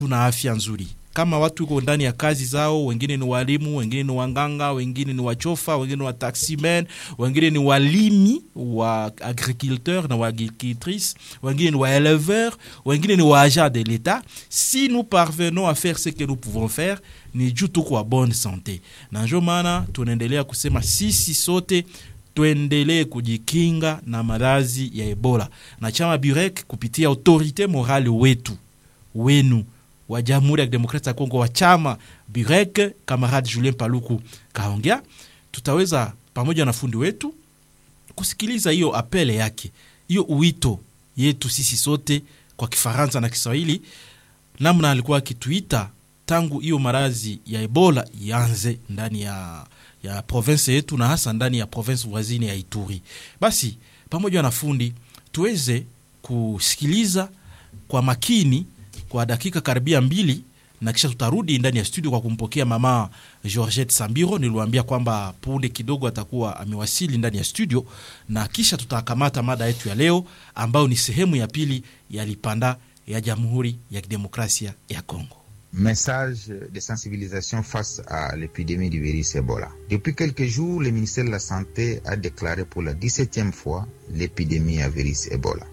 tuna afya nzuri kama watu iko ndani ya kazi zao, wengine ni walimu, wengine ni wanganga, wengine ni wachofa, wengine ni wataximen, wengine ni walimi wa agriculteur na wa agricultrice, wengine ni wa éleveur, wengine ni wa agent de l'État. Si nous parvenons à faire ce que nous pouvons faire, ni juu tuko wa bonne santé, na ndio maana tunaendelea kusema sisi sote tuendelee kujikinga na maradhi ya Ebola, na chama Burek kupitia autorite morale wetu wenu wa Jamhuri ya Kidemokrasia ya Kongo wa chama Burek, kamarade Julien Paluku kaongea, tutaweza pamoja na fundi wetu kusikiliza hiyo apele yake, hiyo uwito yetu sisi sote kwa Kifaransa na Kiswahili, namna alikuwa akituita tangu hiyo maradhi ya Ebola ianze ndani ya ya province yetu na hasa ndani ya province voisine ya Ituri. Basi pamoja na fundi tuweze kusikiliza kwa makini kwa dakika karibia mbili na kisha tutarudi ndani ya studio kwa kumpokea mama Georgette Sambiro. Niliwaambia kwamba punde kidogo atakuwa amewasili ndani ya studio, na kisha tutakamata mada yetu ya leo ambayo ni sehemu ya pili ya Lipanda ya Jamhuri ya Kidemokrasia ya Kongo. Message de sensibilisation face à l'épidémie du virus Ebola. Depuis quelques jours, le ministère de la Santé a déclaré pour la 17e fois l'épidémie à virus Ebola.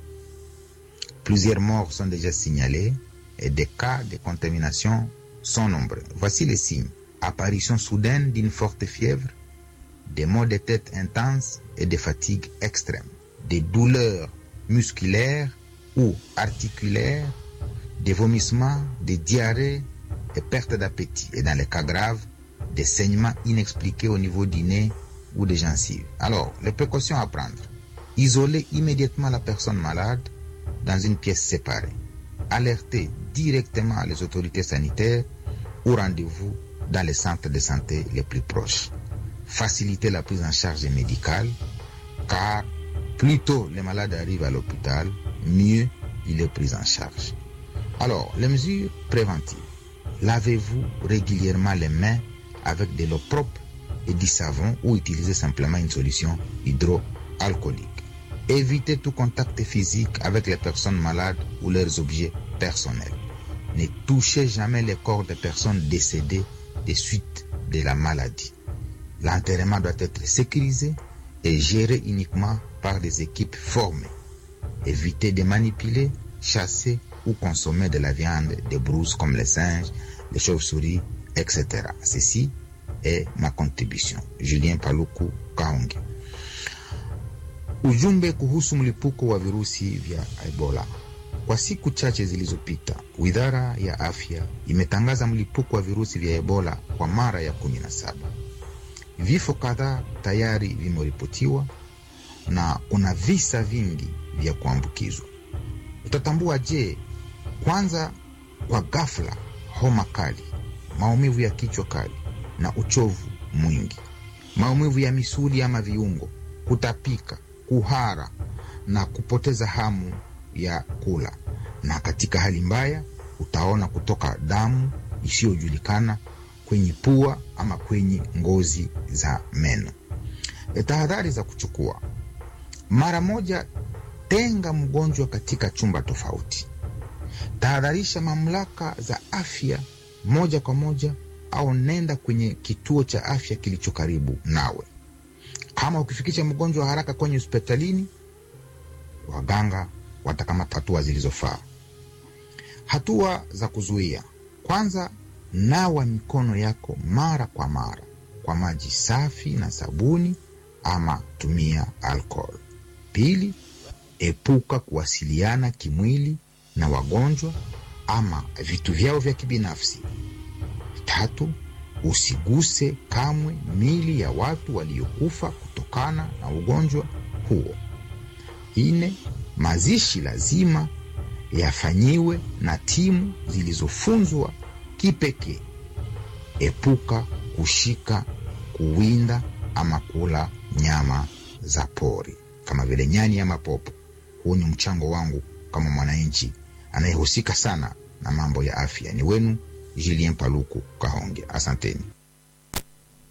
Plusieurs morts sont déjà signalés et des cas de contamination sont nombreux. Voici les signes. Apparition soudaine d'une forte fièvre, des maux de tête intenses et des fatigues extrêmes, des douleurs musculaires ou articulaires, des vomissements, des diarrhées et perte d'appétit. Et dans les cas graves, des saignements inexpliqués au niveau du nez ou des gencives. Alors, les précautions à prendre. Isoler immédiatement la personne malade dans une pièce séparée. Alerter directement les autorités sanitaires ou rendez-vous dans les centres de santé les plus proches. Faciliter la prise en charge médicale, car plus tôt les malades arrivent à l'hôpital, mieux il est pris en charge. Alors, les mesures préventives. Lavez-vous régulièrement les mains avec de l'eau propre et du savon ou utilisez simplement une solution hydroalcoolique. Évitez tout contact physique avec les personnes malades ou leurs objets personnels. Ne touchez jamais les corps des personnes décédées des suites de la maladie. L'enterrement doit être sécurisé et géré uniquement par des équipes formées. Évitez de manipuler, chasser ou consommer de la viande des brouses comme les singes, les chauves-souris, etc. Ceci est ma contribution. Julien Paluku Kaonge. Ujumbe kuhusu mlipuko wa virusi vya Ebola. Kwa siku chache zilizopita, Wizara ya Afya imetangaza mlipuko wa virusi vya Ebola kwa mara ya kumi na saba. Vifo kadhaa tayari vimeripotiwa na kuna visa vingi vya kuambukizwa. Utatambua je? Kwanza, kwa ghafla, homa kali, maumivu ya kichwa kali na uchovu mwingi, maumivu ya misuli ama viungo, kutapika, kuhara na kupoteza hamu ya kula, na katika hali mbaya utaona kutoka damu isiyojulikana kwenye pua ama kwenye ngozi za meno. Tahadhari za kuchukua: mara moja, tenga mgonjwa katika chumba tofauti. Tahadharisha mamlaka za afya moja kwa moja, au nenda kwenye kituo cha afya kilicho karibu nawe. Kama ukifikisha mgonjwa haraka kwenye hospitalini, waganga watakamata hatua zilizofaa. Hatua za kuzuia: kwanza, nawa mikono yako mara kwa mara kwa maji safi na sabuni, ama tumia alcohol. Pili, epuka kuwasiliana kimwili na wagonjwa ama vitu vyao vya kibinafsi. Tatu, usiguse kamwe mili ya watu waliokufa kutokana na ugonjwa huo. Nne, mazishi lazima yafanyiwe na timu zilizofunzwa kipekee. Epuka kushika, kuwinda ama kula nyama za pori kama vile nyani ama popo. Huu ni mchango wangu kama mwananchi anayehusika sana na mambo ya afya. Ni wenu Julien Paluku Kahonge, asanteni.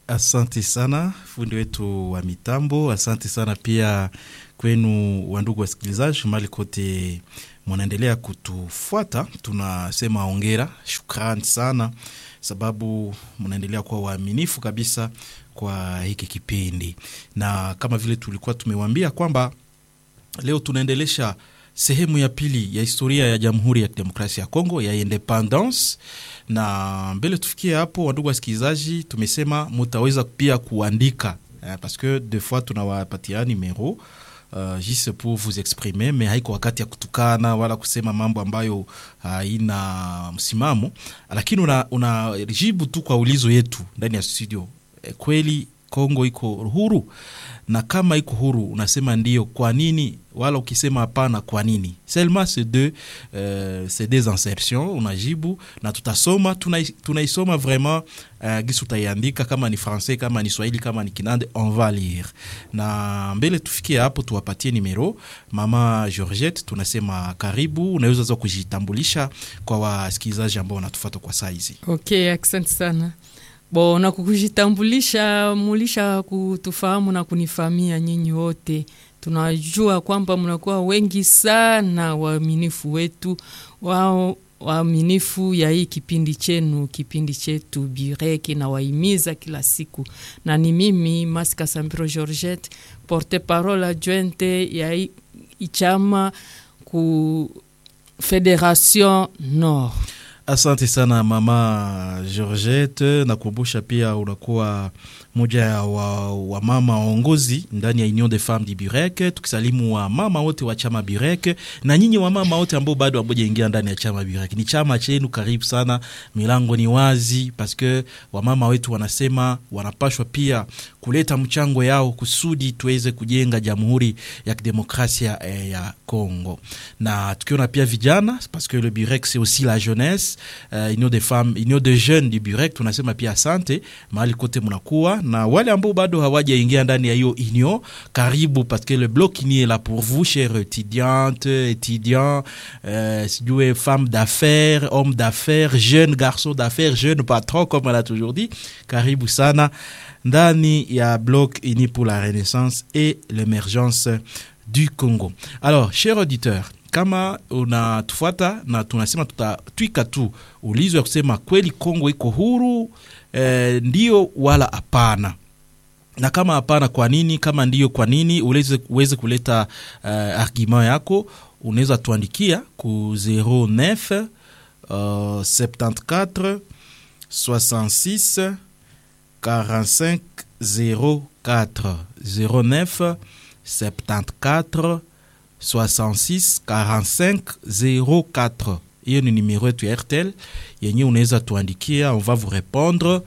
Asante sana fundi wetu wa mitambo, asante sana pia kwenu wandugu wasikilizaji mali kote mwanaendelea kutufuata, tunasema ongera, shukrani sana sababu mnaendelea kuwa waaminifu kabisa kwa hiki kipindi, na kama vile tulikuwa tumewambia kwamba leo tunaendelesha sehemu ya pili ya historia ya Jamhuri ya Kidemokrasia ya Kongo ya independence. Na mbele tufikie hapo, wandugu wasikilizaji, tumesema mutaweza pia kuandika eh, parce que des fois tunawapatia numero Uh, juste pour vous exprimer mais haiko wakati ya kutukana wala kusema mambo ambayo haina uh, msimamo, lakini unajibu una tu kwa ulizo yetu ndani ya studio. E, kweli Kongo iko huru? Na kama iko huru unasema ndio, kwa nini? Wala ukisema hapana, kwa nini? Seulement c'est deux euh, c'est des insertions unajibu, na tutasoma tunaisoma tuna vraiment uh, gisi utaiandika, kama ni francais, kama ni Swahili, kama ni Kinande, on va lire. Na mbele tufikie hapo, tuwapatie numero mama Georgette, tunasema karibu, unaweza za kujitambulisha kwa wasikilizaji ambao wanatufuata kwa saa hizi. Okay, asante sana Bo, na kukujitambulisha mulisha kutufahamu na kunifamia nyinyi wote. Tunajua kwamba mnakuwa wengi sana waaminifu wetu wao waaminifu ya hii kipindi chenu, kipindi chetu Bireki na waimiza kila siku, na ni mimi Masika Sambiro Georgette, porte parole adjointe ya ichama ku Federation Nord. Asante sana mama Georgette, nakumbusha pia unakuwa moja ya wamama wa waongozi ndani ya Union des Femmes du Burek, tukisalimu wamama wote wa chama Burek na nyinyi wamama wote ambao bado hamjaingia ndani ya chama Burek. Ni chama chenu, karibu sana, milango ni wazi, paske wamama wetu wanasema wanapashwa pia kuleta mchango yao kusudi tuweze kujenga Jamhuri ya Kidemokrasia eh, ya Congo, na tukiona pia vijana paske le Burek c'est aussi la jeunesse uh, Union des Femmes, Union des Jeunes du Burek, tunasema pia asante mahali kote mnakuwa na wale ambao bado hawajaingia ndani ya hiyo union, karibu parce que le bloc ni est là pour vous chers étudiantes étudiants, euh, sijue femmes d'affaires, hommes d'affaires, jeunes garçons d'affaires, jeunes patrons comme on a toujours dit, karibu sana ndani ya bloc uni pour la renaissance et l'émergence du Congo. Alors, chers auditeurs, kama unatufuata na tunasema tutatwika tu ulizo ya kusema kweli Kongo iko huru E, ndio wala hapana, na kama hapana, kwa nini? Kama ndio, kwa nini? Uweze, uweze kuleta uh, argument yako, unaweza tuandikia ku 09 uh, 74 66 45 04 09 74 66 45 04 hiyo ni numero yetu ya RTL yenye unaweza tuandikia, on va vous répondre.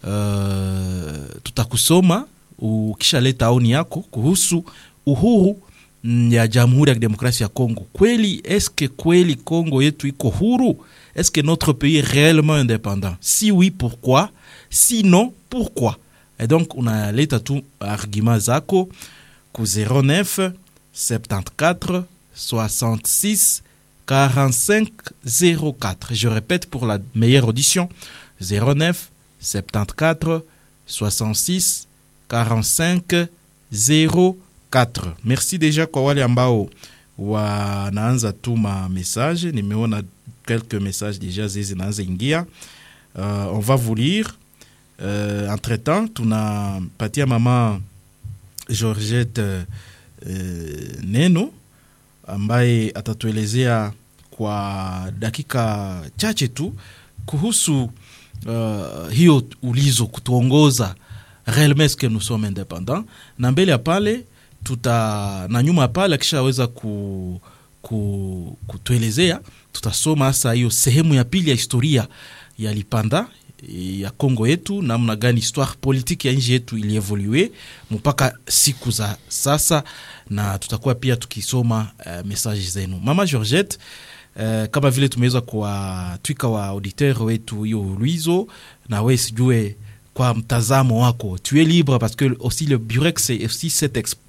Uh, tutakusoma ukishaleta aoni yako kuhusu uhuru ya Jamhuri ya Kidemokrasia ya Kongo. Kweli eske kweli Kongo yetu iko huru? Eske notre pays est réellement indépendant? Si oui, pourquoi? Sinon, pourquoi? Et donc unaleta tu argument zako ku 09 74 66 45 04. Je répète pour la meilleure audition 09 74 66 45 04. Merci déjà kwa wale ambao wanaanza tuma message. Nimeona quelques messages déjà zinaanza ingia. Uh, on va vous lire. Uh, entre temps tunapatia mama Georgette uh, neno ambaye atatuelezea kwa dakika chache tu kuhusu uh, hiyo ulizo kutuongoza réellement est-ce que nous sommes indépendants, na mbele ya pale tuta na nyuma ya pale akishaweza ku, ku, kutuelezea tutasoma hasa hiyo sehemu ya pili ya historia ya Lipanda ya Kongo yetu, namna gani histoire politique ya nchi yetu ilievolue mpaka siku za sasa, na tutakuwa pia tukisoma uh, message zenu mama Georgette. Uh, kama vile tumeweza kuwatwika wa auditeur wetu hiyo ulizo, na we sijue kwa mtazamo wako, tu es libre parce que aussi le Burex c'est aussi cette